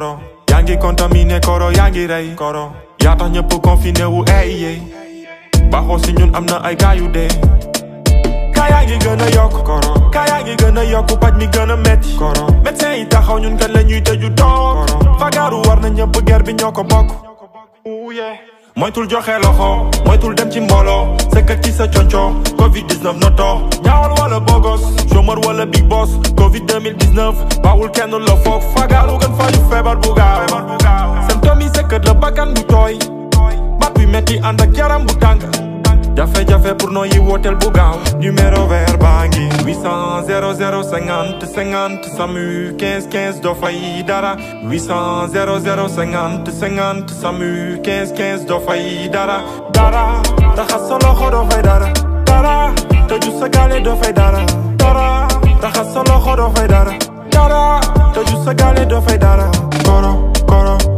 koro yaa ngi contaminé koro yaa ngi rey koro yaa tax ñëpp confiné wu ey yey baaxoo si ñun am na ay gaa yu dee kaa yaa ngi gën a yokk koro kaa yaa ngi gën a yokk paj mi gën a metti koro médecin yi taxaw ñun kat la ñuy tëju toog fagaaru war na ñëpp ger bi ñoo ko bokk moytul joxe loxo moytul dem ci mbooloo sëkkat ci sa conco covid 19 noto ñaawal wala bogos chômeur wala big boss covid 2019 bawul kenn la foog fagaaru gën faju feebar bu gaaw symptômes yi sëkkat la bakkan bu tooy bat bi metti ànd ak yaram bu tàng jafe-jafe pour nooyi wooteel bu gaaw numéro vert baa ngi 800 00 50 50 SAMU 15 15 doo fay dara 800 00 50 50 SAMU 15 15 doo fay dara dara raxas sa loxo doo fay dara dara tëju sa gaale doo fay dara dara raxas sa loxo doo fay dara dara tëju sa gaale doo fay dara koro koro